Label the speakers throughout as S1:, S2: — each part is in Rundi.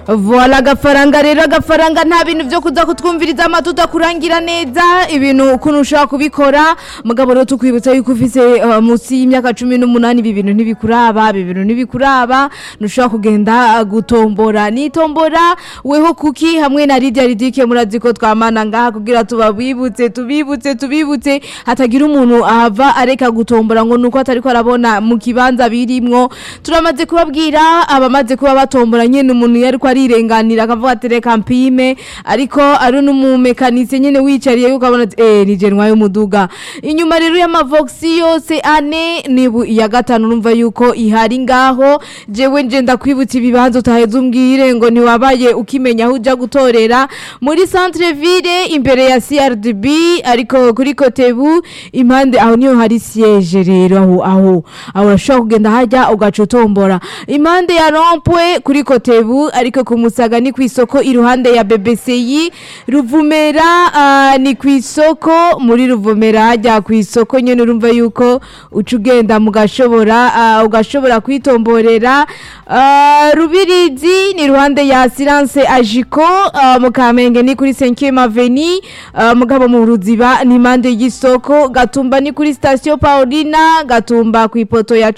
S1: voila agafaranga rero agafaranga nta bintu byo kuza kutwumviriza amatuta kurangira neza ibintu ukuntu ushobora kubikora mugabo rero tukwibutsa yuko ufise uh, munsi y'imyaka cumi n'umunani ibi bintu ntibikuraba ibi bintu ntibikuraba ntushobora kugenda uh, gutombora nitombora weho kuki hamwe na Lydia Ridike murazi ko twamana ngaha kugira tubabibutse tubibutse tubibutse hatagira umuntu ahava areka gutombora ngo nuko atari ko arabona mu kibanza birimwo turamaze kubabwira abamaze kuba batombora nyene umuntu yari ko arirenganira akavuga ati reka mpime ariko ari n'umumekanisi nyene wicariye yuko abona ati eh ni je ntwaye umuduga inyuma rero y'amavoxi yose ane nibu iya gatanu numva yuko ihari ngaho jewe nje ndakwibutsa ibibanza utaheze umbwire ngo ntiwabaye ukimenya aho uja gutorera muri centre ville imbere ya CRDB ariko kuri Kotebu impande aho niho hari siège rero aho aho aho urashobora kugenda hajya ugaca utombora impande ya rompwe kuri Kotebu ariko ku Musaga ni ku isoko iruhande ya BBCI Ruvumera ah, ni ku isoko muri Ruvumera hajya ku isoko nyene urumva yuko uca ugenda mugashobora ah, ugashobora kwitomborera Ah, Rubirizi ni iruhande ya Silence Ajiko ah, mu Kamenge ni kuri 5e Avenue ah, mugabo mu Ruziba ni impande y'isoko Gatumba ni kuri station Paulina Gatumba ku ipoto ya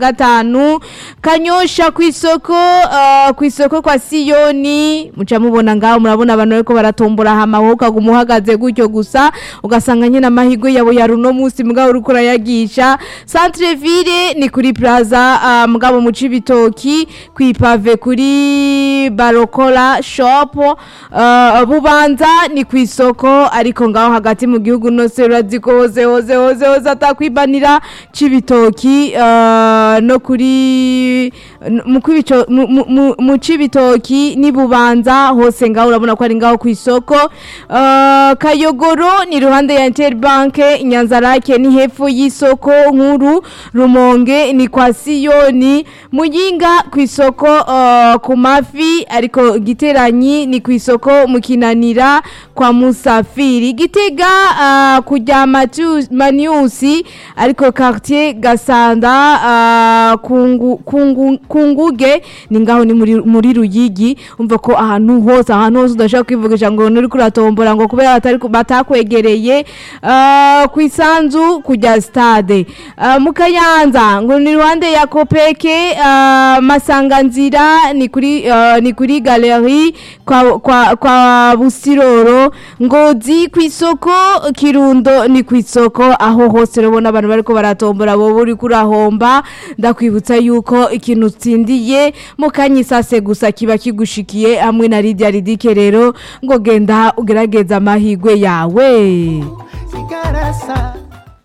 S1: 15 Kanyosha ku isoko ah, ku isoko kwa Siyoni muca mubona ngaho murabona abantu bariko baratombora hama wowe ukaguma uhagaze gutyo gusa ugasanga nyine amahirwe yabo ya runo munsi mugabo uriko urayagisha Centre Ville ni kuri Plaza ah, mugabo mu Cibitoki kwipave kuri Barokola shop uh, bubanza ni ku isoko ariko ngaho hagati mu gihugu nose urazi ko hose hose hose hose atakwibanira Cibitoki uh, no kuri mu kwibico- mu- mu- mu- mu Cibitoki ni bubanza hose ngaho urabona ko ari ngaho ku isoko uh, Kayogoro ni ruhande ya Interbank Nyanzarake ni hepfo y'isoko nkuru Rumonge ni kwa Siyoni Muyinga ku isoko uh, ku mafi ariko giteranyi ni ku isoko mu kinanira kwa Musafiri Gitega uh, kujya Matu- Maniusi ariko quartier Gasanda uh, kungu, kungu, kunguge ni ngaho ni muri, muri Ruyigi umva ko ahantu hose ahantu hose udashaka kwivugisha ngo nuri kuratombora ngo kubera batari batakwegereye uh, ku isanzu kujya stade uh, mu Kayanza ngo ni ruhande ya Kopeke uh, masanganzira ni kuri uh, ni kuri galerie kwa kwa, kwa Busiroro ngozi ku isoko Kirundo ni ku isoko aho hose urabona abantu bariko baratombora bo buri kurahomba ndakwibutsa yuko ikintu utsindiye mu kanyisase gusa kiba kigushikiye hamwe na Lydia Ridike rero ngo genda ugerageza amahigwe yawe
S2: Sigarasa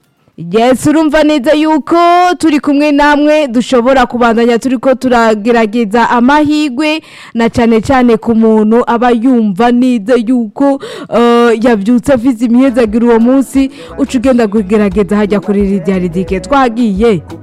S1: Yes urumva neza yuko turi kumwe namwe dushobora kubandanya turiko turagerageza amahigwe na cane cane ku muntu aba yumva neza yuko uh, yavyutse afise imihezagiro uwo munsi uca ugenda kugerageza hajya kuri Lydia Ridike twagiye